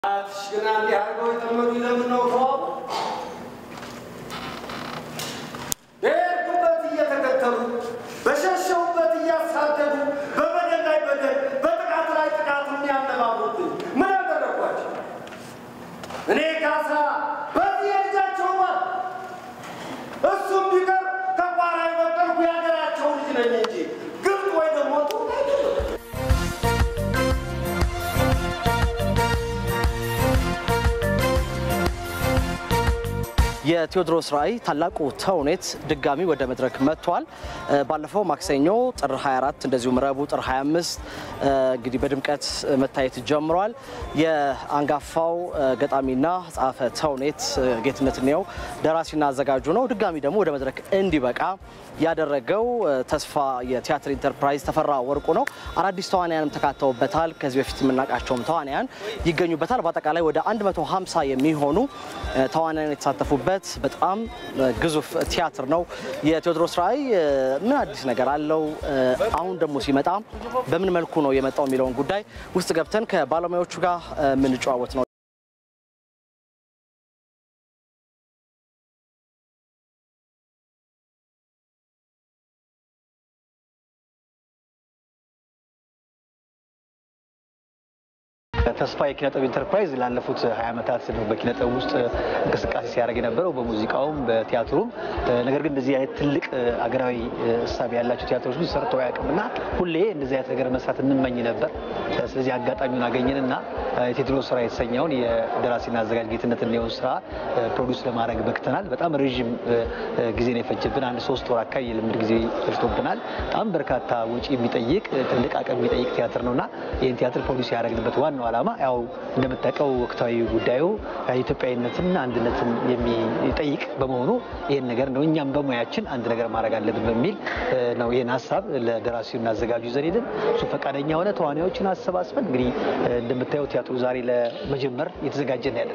ግን አንዴ አድርገው የጠመዱ ለምን ነው ተዋቡ? በሄድኩበት እየተከተሉ በሸሸሁበት እያሳደዱ በበደል ላይ በደል በጥቃት ላይ ጥቃት የሚያነባብሩብኝ ምን ያደረጓቸው? እኔ ካሳ በዚህ የልጃቸው ባል እሱም ቢቀር ከቋራ የበቀልኩ የሀገራቸው ልጅ ነኝ እንጂ ግብጥ ወይ ደግሞ ጡት አይደለም። የቴዎድሮስ ራዕይ ታላቁ ተውኔት ድጋሚ ወደ መድረክ መጥቷል። ባለፈው ማክሰኞ ጥር 24 እንደዚሁም ረቡዕ ጥር 25 እንግዲህ በድምቀት መታየት ጀምሯል። የአንጋፋው ገጣሚና ጸሐፌ ተውኔት ጌትነት እንየው ደራሲና አዘጋጁ ነው። ድጋሚ ደግሞ ወደ መድረክ እንዲበቃ ያደረገው ተስፋ የቲያትር ኢንተርፕራይዝ ተፈራ ወርቁ ነው። አዳዲስ ተዋንያንም ተካተውበታል። ከዚህ በፊት የምናውቃቸውም ተዋንያን ይገኙበታል። በአጠቃላይ ወደ 150 የሚሆኑ ተዋንያን የተሳተፉበት በጣም ግዙፍ ቲያትር ነው። የቴዎድሮስ ራዕይ ምን አዲስ ነገር አለው? አሁን ደግሞ ሲመጣ በምን መልኩ ነው የመጣው የሚለውን ጉዳይ ውስጥ ገብተን ከባለሙያዎቹ ጋር የምንጨዋወት ነው። ተስፋ የኪነጥበብ ኢንተርፕራይዝ ላለፉት 20 ዓመታት ነው በኪነጥበብ ውስጥ እንቅስቃሴ ሲያደርግ የነበረው በሙዚቃውም በቲያትሩም። ነገር ግን እንደዚህ አይነት ትልቅ አገራዊ እሳቤ ያላቸው ቲያትሮች ግን ሰርተው አያውቅምና ሁሌ እንደዚህ አይነት ነገር መስራት እንመኝ ነበር። ስለዚህ አጋጣሚውን አገኘንና የቴዎድሮስ ስራ የተሰኘውን የደራሲና አዘጋጅ ጌትነት እንየውን ስራ ፕሮዲውስ ለማድረግ በክተናል። በጣም ረዥም ጊዜ ነው የፈጀብን። አንድ ሶስት ወር አካባቢ የልምድ ጊዜ ፈጅቶብናል። በጣም በርካታ ወጪ የሚጠይቅ ትልቅ አቅም የሚጠይቅ ቲያትር ነውና ይህን ቲያትር ፕሮዲውስ ያደረግንበት ዋናው ዓላማ ያው እንደምታውቀው ወቅታዊ ጉዳዩ ኢትዮጵያዊነትን አንድነትን የሚጠይቅ በመሆኑ ይህን ነገር ነው እኛም በሙያችን አንድ ነገር ማድረግ አለብን በሚል ነው ይህን ሀሳብ ለደራሲውና አዘጋጁ ይዘን ሄድን። እሱ ፈቃደኛ ሆነ። ተዋናዮችን አሰባስበን እንግዲህ እንደምታየው ቲያትሩ ዛሬ ለመጀመር እየተዘጋጀን ያለን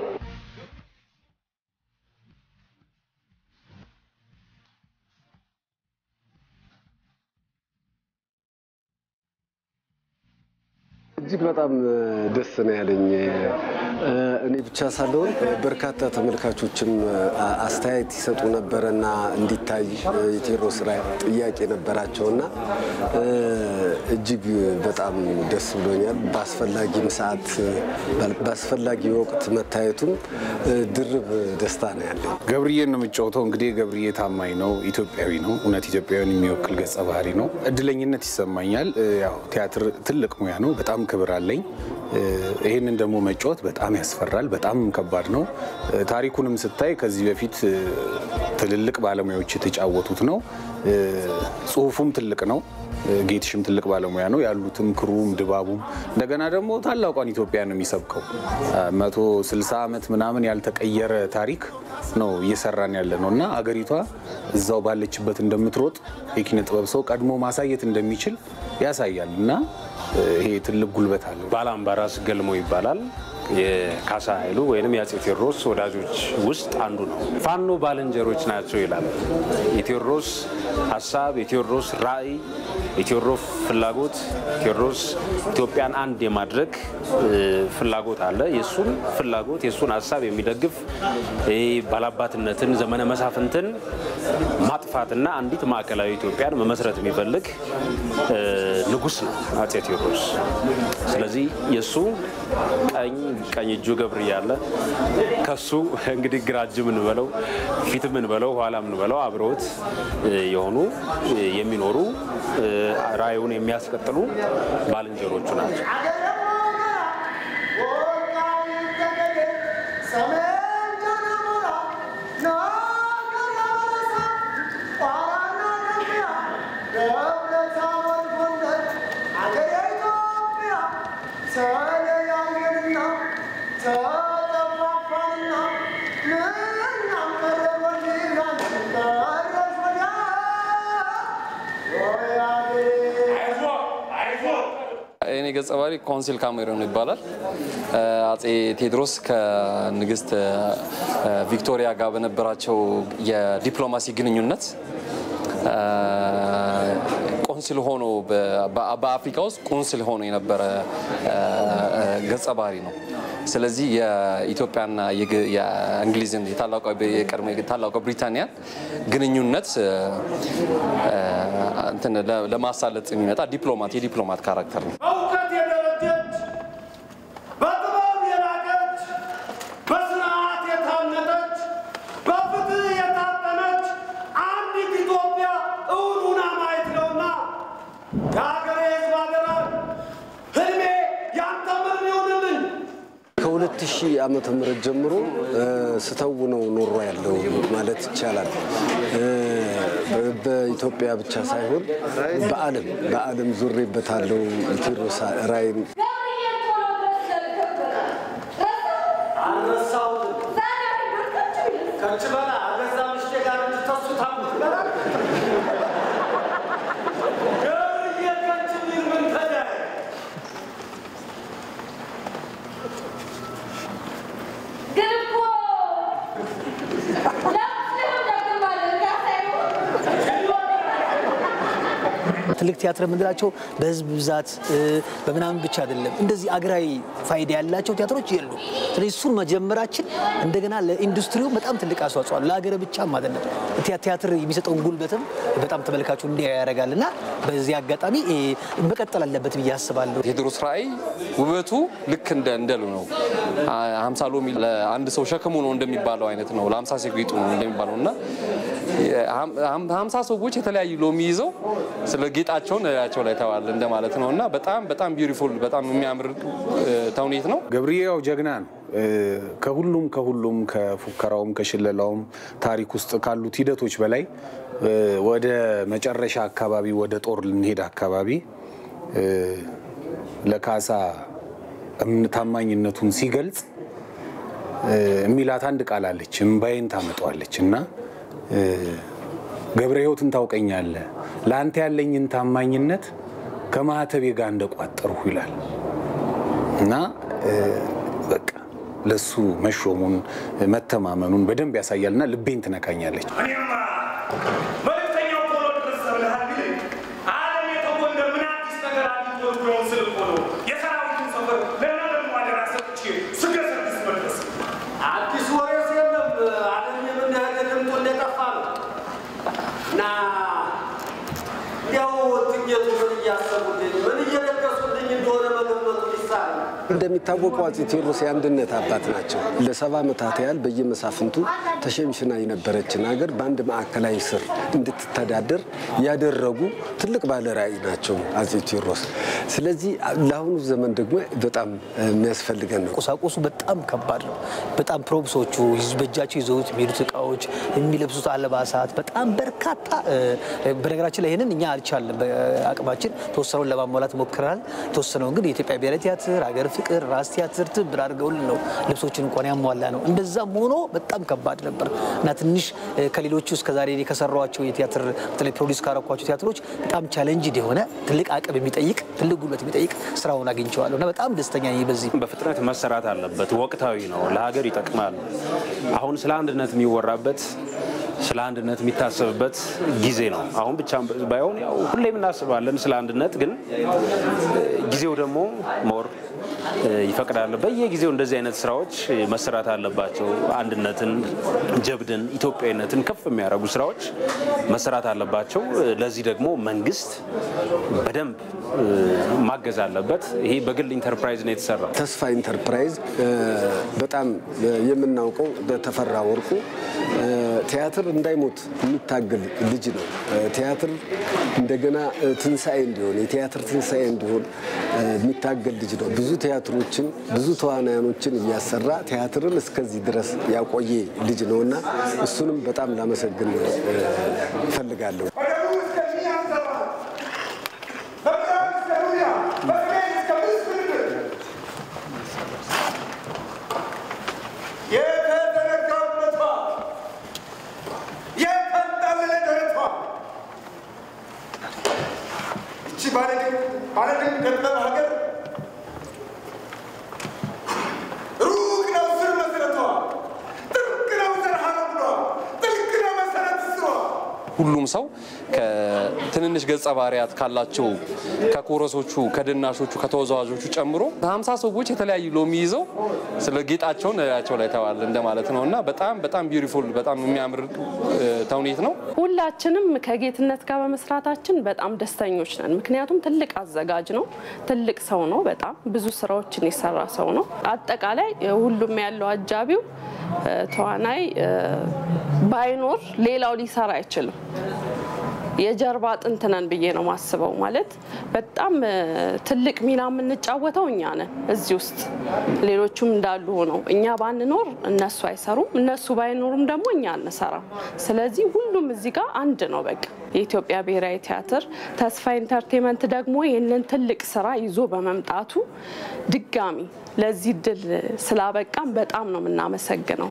እጅግ በጣም ደስ ነው ያለኝ። እኔ ብቻ ሳልሆን በርካታ ተመልካቾችም አስተያየት ይሰጡ ነበረና እንዲታይ የቴዎድሮስ ራዕይ ጥያቄ ነበራቸውና እጅግ በጣም ደስ ብሎኛል። በአስፈላጊም ሰዓት በአስፈላጊ ወቅት መታየቱም ድርብ ደስታ ነው ያለኝ። ገብርዬን ነው የምጫወተው። እንግዲህ ገብርዬ ታማኝ ነው፣ ኢትዮጵያዊ ነው። እውነት ኢትዮጵያዊን የሚወክል ገጸ ባህሪ ነው። እድለኝነት ይሰማኛል። ያው ቲያትር ትልቅ ሙያ ነው። በጣም ክብር አለኝ። ይህንን ደግሞ መጫወት በጣም ያስፈራል። በጣም ከባድ ነው። ታሪኩንም ስታይ ከዚህ በፊት ትልልቅ ባለሙያዎች የተጫወቱት ነው። ጽሁፉም ትልቅ ነው። ጌትሽም ትልቅ ባለሙያ ነው። ያሉትም ክሩም ድባቡም እንደገና ደግሞ ታላቋን ኢትዮጵያ ነው የሚሰብከው። መቶ ስልሳ ዓመት ምናምን ያልተቀየረ ታሪክ ነው እየሰራን ያለ ነው እና አገሪቷ እዛው ባለችበት እንደምትሮጥ የኪነ ጥበብ ሰው ቀድሞ ማሳየት እንደሚችል ያሳያል እና ይሄ ትልቅ ጉልበት አለው። ባላምባራስ ገልሞ ይባላል። የካሳ ኃይሉ ወይም የአፄ ቴዎድሮስ ወዳጆች ውስጥ አንዱ ነው። ፋኖ ባልንጀሮች ናቸው ይላል። የቴዎድሮስ ሀሳብ፣ የቴዎድሮስ ራዕይ፣ የቴዎድሮስ ፍላጎት፣ ቴዎድሮስ ኢትዮጵያን አንድ የማድረግ ፍላጎት አለ። የእሱን ፍላጎት የእሱን ሀሳብ የሚደግፍ ይህ ባላባትነትን፣ ዘመነ መሳፍንትን ማጥፋትና አንዲት ማዕከላዊ ኢትዮጵያን መመስረት የሚፈልግ ንጉሥ ነው አፄ ቴዎድሮስ። ስለዚህ የእሱ ቀኝ ቀኝ እጁ ገብርዬ አለ። ከሱ እንግዲህ ግራ እጅ ምንበለው ፊት ምንበለው ኋላ ምንበለው አብረውት የሆኑ የሚኖሩ ራዕዩን የሚያስቀጥሉ ባልንጀሮቹ ናቸው። የኔ ገጸ ባህሪ ኮንሲል ካሜሮን ይባላል። አጼ ቴዎድሮስ ከንግስት ቪክቶሪያ ጋር በነበራቸው የዲፕሎማሲ ግንኙነት ቆንስል ሆኖ በአፍሪካ ውስጥ ቆንስል ሆኖ የነበረ ገጸ ባህሪ ነው። ስለዚህ የኢትዮጵያና የግ- የእንግሊዝን የታላቋ የቀድሞ ታላቋ ብሪታንያን ግንኙነት እ፣ እ፣ እንትን ለ- ለማሳለጥ የሚመጣ ዲፕሎማት የዲፕሎማት ካራክተር ነው። በእውቀት የደረጀች በጥበብ የላቀች በስርዓት የታነጠች በፍትህ የታጠነች አንዲት ኢትዮጵያ እውን ሆና ማየት ነውና የሀገሬ ሕዝብ አደራ ህልሜ ያንተ ምን ይሁንልኝ። ከሁለት ሺህ ዓመተ ምህረት ጀምሮ እ፣ ስተውነው ኖሮ ያለው ማለት ይቻላል። እ፣ በ- በኢትዮጵያ ብቻ ሳይሆን በዓለም በዓለም ዙሬበታለሁ። ቴዎድሮስ ራዕይን ገብርኤል ቶሎ ድረስ ያልከበራል ረሳ አልረሳሁትም። ዛሬ ብርቅጭ ቢልስ ከች በላ አገዛ ምሽቴ ጋር እንጂ ተሱ ታሙት ይበላል። ገብርዬ ከች ቢል ምን ተዳይ ግን እኮ ለሙስሊም ደግማለን እንዳሳይሆን ትልቅ ቲያትር የምንላቸው በህዝብ ብዛት እ፣ በምናምን ብቻ አይደለም። እንደዚህ አገራዊ ፋይዳ ያላቸው ቲያትሮች የሉ። ስለዚህ እሱን መጀመራችን እንደገና ለኢንዱስትሪው በጣም ትልቅ አስተዋጽኦ አለው። ለሀገር ብቻም አይደለም። ቲያ- ቲያትር የሚሰጠውን ጉልበትም በጣም ተመልካቹ እንዲያ ያደርጋል እና በዚህ አጋጣሚ እ፣ መቀጠል አለበት ብዬ አስባለሁ። ቴዎድሮስ ራዕይ ውበቱ ልክ እንደ እንደሉ ነው። ሀምሳ ሎሚ ለአንድ ሰው ሸክሙ ነው እንደሚባለው አይነት ነው። ለሀምሳ ሴት ጌጡ ነው እንደሚባለው እና ሀምሳ ሰዎች የተለያዩ ሎሚ ይዘው ስለ ጌጣቸውን ላያቸው ላይ ተዋል እንደማለት ነው እና በጣም በጣም ቢዩቲፉል በጣም የሚያምር እ፣ ተውኔት ነው። ገብርዬ ያው ጀግና ነው። እ፣ ከሁሉም ከሁሉም ከፉከራውም ከሽለላውም ታሪክ ውስጥ ካሉት ሂደቶች በላይ እ፣ ወደ መጨረሻ አካባቢ ወደ ጦር ልንሄድ አካባቢ እ፣ ለካሳ እምነ- ታማኝነቱን ሲገልጽ እ፣ የሚላት አንድ ቃል አለች፣ እምባዬን ታመጣዋለች እና እ፣ ገብረ ሕይወትን ታውቀኛለህ፣ ለአንተ ያለኝን ታማኝነት ከማህተቤ ጋር እንደቋጠርሁ ይላል እና እ፣ በቃ ለሱ መሾሙን መተማመኑን በደንብ ያሳያልና ልቤን ትነካኛለች። እኔማ መልእክተኛው ቶሎ ድረስ ብለሃል ቢል ዓለም የተጎንደር ምን አዲስ ነገር አግኝቶ ቢሆን ስል እኮ ነው የሰራዊቱን ሰፈር ለና ደግሞ አደራ ሰጥቼ ስገሰግስ መለስ አዲስ ወሬስ የለም። ዓለም የምንሄደ ድምጡ እንደጠፋ ነው እና እንዲያው ትጌቱ ምን እያሰቡልኝ ምን እየደገሱልኝ እንደሆነ መገመቱ ሊሳል ነው። እንደሚታወቀው አፄ ቴዎድሮስ የአንድነት አባት ናቸው። ለሰባ ዓመታት ያህል በየመሳፍንቱ ተሸንሽና የነበረችን ሀገር በአንድ ማዕከላዊ ስር እንድትተዳደር ያደረጉ ትልቅ ባለ ራዕይ ናቸው አፄ ቴዎድሮስ። ስለዚህ ለአሁኑ ዘመን ደግሞ በጣም የሚያስፈልገን ነው። ቁሳቁሱ በጣም ከባድ ነው። በጣም ፕሮብሶቹ ይዝ- በእጃቸው ይዘውት የሚሄዱት እቃዎች፣ የሚለብሱት አልባሳት በጣም በርካታ እ፣ በነገራችን ላይ ይህንን እኛ አልቻልንም። በአቅማችን ተወሰነውን ለማሟላት ሞክረናል። የተወሰነውን ግን የኢትዮጵያ ብሔራዊ ቲያትር፣ ሀገር ፍቅር፣ ራስ ቲያትር ትብብር አድርገውልን ነው ልብሶችን እንኳን ያሟላ ነው። እንደዛም ሆኖ በጣም ከባድ ነበር እና ትንሽ እ፣ ከሌሎቹ እስከዛሬ እኔ ከሰራኋቸው የቲያትር በተለይ ፕሮዲስ ካረኳቸው ቲያትሮች በጣም ቻለንጅ የሆነ ትልቅ አቅም የሚጠይቅ ትልቅ ጉልበት የሚጠይቅ ስራውን አግኝቼዋለሁ እና በጣም ደስተኛ ነኝ በዚህ በፍጥነት መሰራት አለበት። ወቅታዊ ነው፣ ለሀገር ይጠቅማል። አሁን ስለ አንድነት የሚወራበት ስለ አንድነት የሚታሰብበት ጊዜ ነው። አሁን ብቻ ባይሆን ያው ሁሌም እናስባለን ስለ አንድነት፣ ግን ጊዜው ደግሞ ሞር ይፈቅዳል። በየጊዜው እንደዚህ አይነት ስራዎች መሰራት አለባቸው። አንድነትን፣ ጀብድን፣ ኢትዮጵያዊነትን ከፍ የሚያደርጉ ስራዎች መሰራት አለባቸው። ለዚህ ደግሞ መንግስት በደንብ ማገዝ አለበት። ይሄ በግል ኢንተርፕራይዝ ነው የተሰራው። ተስፋ ኢንተርፕራይዝ እ፣ በጣም በየምናውቀው በተፈራ ወርቁ እ፣ ቲያትር እንዳይሞት የሚታገል ልጅ ነው። እ፣ ቲያትር እንደገና እ፣ ትንሣኤ እንዲሆን የቲያትር ትንሣኤ እንዲሆን እ፣ የሚታገል ልጅ ነው። ብዙ ቲያትሮችን ብዙ ተዋናያኖችን እያሰራ ቲያትርን እስከዚህ ድረስ ያቆየ ልጅ ነው እና እሱንም በጣም ላመሰግን እ፣ እፈልጋለሁ። በደቡብ እስከ ሺህ አንሰራ፣ በምዕራብ እስከ ሩያ፣ በሰሜን እስከ ምስር ምድር የተዘረጋበቷ የተንጣለለ ደረቷ እቺ ባለድንቅ ባለድንቅ ደበበ ሀገር ሩቅ ነው ስር መሰረቷ፣ ጥልቅ ነው ዘር ሐረግሏ፣ ጥልቅ ነው መሰረት ስሯ ሁሉም ሰው ከትንንሽ ገጸ ባህሪያት ካላቸው ከኮረሶቹ፣ ከድናሾቹ፣ ከተወዛዋዦቹ ጨምሮ ሀምሳ ሰዎች የተለያዩ ሎሚ ይዘው ስለ ጌጣቸውን ላያቸው ላይ ተዋል እንደማለት ነው እና በጣም በጣም ቢዩቲፉል በጣም የሚያምር እ፣ ተውኔት ነው። ሁላችንም ከጌትነት ጋር በመስራታችን በጣም ደስተኞች ነን። ምክንያቱም ትልቅ አዘጋጅ ነው፣ ትልቅ ሰው ነው፣ በጣም ብዙ ስራዎችን የሰራ ሰው ነው። አጠቃላይ እ፣ ሁሉም ያለው አጃቢው እ፣ ተዋናይ እ፣ ባይኖር ሌላው ሊሰራ አይችልም። የጀርባ አጥንት ነን ብዬ ነው ማስበው። ማለት በጣም እ፣ ትልቅ ሚና የምንጫወተው እኛ ነን እዚህ ውስጥ። ሌሎቹም እንዳሉ ሆነው እኛ ባንኖር እነሱ አይሰሩም፣ እነሱ ባይኖሩም ደግሞ እኛ አንሰራም። ስለዚህ ሁሉም እዚህ ጋር አንድ ነው በቃ። የኢትዮጵያ ብሔራዊ ቲያትር ተስፋ ኢንተርቴንመንት ደግሞ ይህንን ትልቅ ስራ ይዞ በመምጣቱ ድጋሚ ለዚህ ድል ስላበቃም በጣም ነው የምናመሰግነው።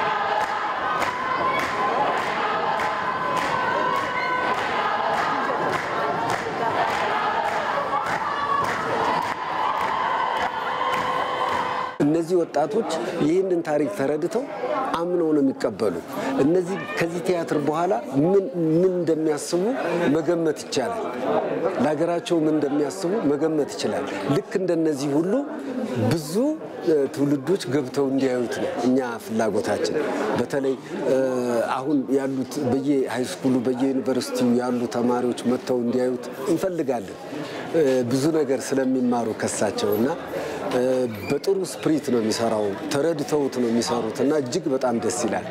እነዚህ ወጣቶች ይህንን ታሪክ ተረድተው አምነው ነው የሚቀበሉ። እነዚህ ከዚህ ቲያትር በኋላ ምን ምን እንደሚያስቡ መገመት ይቻላል። ለሀገራቸው ምን እንደሚያስቡ መገመት ይችላል። ልክ እንደነዚህ ሁሉ ብዙ እ፣ ትውልዶች ገብተው እንዲያዩት ነው እኛ ፍላጎታችን። በተለይ እ፣ አሁን ያሉት በየ ሃይስኩሉ በየዩኒቨርሲቲው ያሉ ተማሪዎች መጥተው እንዲያዩት እንፈልጋለን። እ፣ ብዙ ነገር ስለሚማሩ ከሳቸው እና እ፣ በጥሩ ስፕሪት ነው የሚሰራው። ተረድተውት ነው የሚሰሩት እና እጅግ በጣም ደስ ይላል።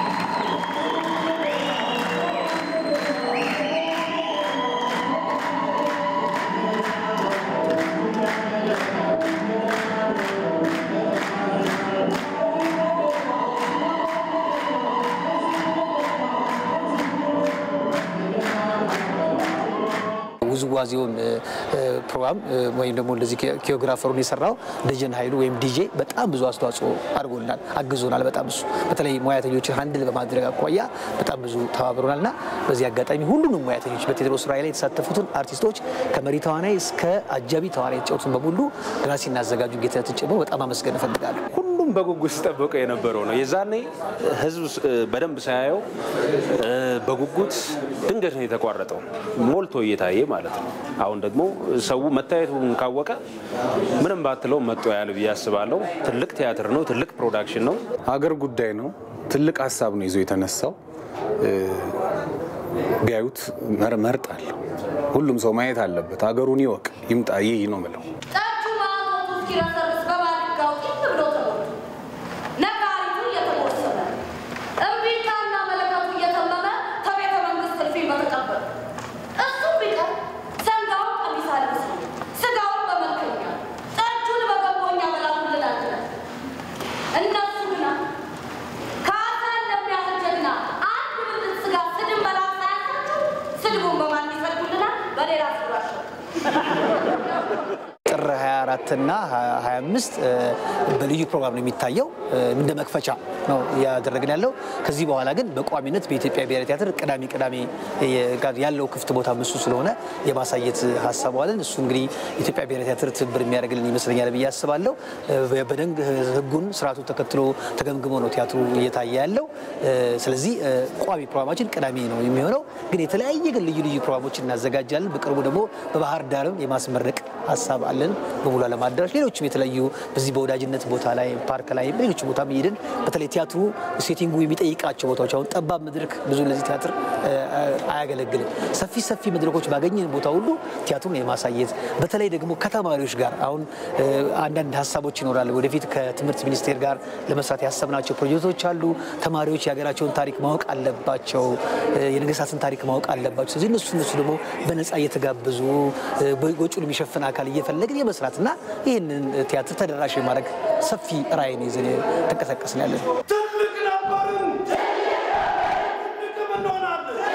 ውዝዋዜውን እ፣ እ፣ ፕሮግራም እ፣ ወይም ደግሞ እንደዚህ ኪዮግራፈሩን የሰራው ደጀን ኃይሉ ወይም ዲጄ በጣም ብዙ አስተዋጽኦ አድርጎናል፣ አግዞናል። በጣም እሱ በተለይ ሙያተኞችን ሀንድል በማድረግ አኳያ በጣም ብዙ ተባብሮናል እና በዚህ አጋጣሚ ሁሉንም ሙያተኞች በቴዎድሮስ ራዕይ ላይ የተሳተፉትን አርቲስቶች ከመሪ ተዋናይ እስከ አጃቢ ተዋናይ የተጫወቱትን በሙሉ ደራሲ እናዘጋጁ ጌትነትን ጨምሮ በጣም አመስገን እፈልጋለሁ። ሁሉም በጉጉት ሲጠብቀው የነበረው ነው። የዛኔ ህዝብ እ፣ በደንብ ሳያየው እ፣ በጉጉት ድንገት ነው የተቋረጠው፣ ሞልቶ እየታየ ማለት ነው። አሁን ደግሞ ሰው መታየቱን ካወቀ ምንም ባትለው መጦ ያለ ብዬ አስባለሁ። ትልቅ ቲያትር ነው፣ ትልቅ ፕሮዳክሽን ነው። አገር ጉዳይ ነው። ትልቅ ሀሳብ ነው ይዞ የተነሳው። እ፣ ቢያዩት መር- መርጣለሁ። ሁሉም ሰው ማየት አለበት። አገሩን ይወቅ፣ ይምጣ። ይህ ነው ምለው። ጠጁ ማቶቱ እስኪረሰርስ በባድጋው ጢም ብሎ ተሞልቶ ነጋሪቱ እየተጎሰመ እምቢልታና መለከቱ እየተመመ ከቤተ መንግስት እልፍኝ በተቀበሉ እሱም ቢቀር ሰንጋውን ቀሚስ አልብስ ስጋውን በመልከኛ ጠጁን በገቦኛ በላኩልን አድረን እነሱ ግና ከአካል ለሚያህል ጀግና አንድ ብልት ስጋ ስድን መላክ ሳያሳቸው ስድቡን በማን ይሰዱልናል? በሌላ ስራቸው ጥር 24 እና 25 እ፣ በልዩ ፕሮግራም ነው የሚታየው። እ፣ እንደ መክፈቻ ነው እያደረግን ያለው። ከዚህ በኋላ ግን በቋሚነት በኢትዮጵያ ብሔራዊ ቲያትር ቅዳሜ ቅዳሜ የ- ጋር ያለው ክፍት ቦታ ምሱ ስለሆነ የማሳየት ሀሳብ አለን። እሱ እንግዲህ ኢትዮጵያ ብሔራዊ ቲያትር ትብብር የሚያደርግልን ይመስለኛል ብዬ አስባለሁ። እ፣ በደንብ ሕጉን ስርዓቱን ተከትሎ ተገምግሞ ነው ቲያትሩ እየታየ ያለው። እ፣ ስለዚህ እ፣ ቋሚ ፕሮግራማችን ቅዳሜ ነው የሚሆነው። ግን የተለያየ ግን ልዩ ልዩ ፕሮግራሞችን እናዘጋጃለን። በቅርቡ ደግሞ በባህር ዳርም የማስመረቅ ሀሳብ አለን በሙሉ ዓለም አዳራሽ፣ ሌሎችም የተለያዩ በዚህ በወዳጅነት ቦታ ላይ ፓርክ ላይ ሌሎች ቦታ እየሄድን በተለይ ቲያትሩ ሴቲንጉ የሚጠይቃቸው ቦታዎች አሁን ጠባብ መድረክ ብዙ ለዚህ ቲያትር እ፣ አያገለግልም። ሰፊ ሰፊ መድረኮች ባገኘን ቦታ ሁሉ ቲያትሩን የማሳየት በተለይ ደግሞ ከተማሪዎች ጋር አሁን እ፣ አንዳንድ ሀሳቦች ይኖራሉ። ወደፊት ከትምህርት ሚኒስቴር ጋር ለመስራት ያሰብናቸው ፕሮጀክቶች አሉ። ተማሪዎች የሀገራቸውን ታሪክ ማወቅ አለባቸው። እ፣ የነገስታትን ታሪክ ማወቅ አለባቸው። ስለዚህ እነሱ እነሱ ደግሞ በነፃ እየተጋበዙ እ፣ ወጪውን የሚሸፍን አካል እየፈለግን የመስራትና ይህንን ቲያትር ተደራሽ የማድረግ ሰፊ ራዕይን ይዘን ተንቀሳቀስን ያለን ትልቅ ነበርን፣ ትልቅም እንሆናለን።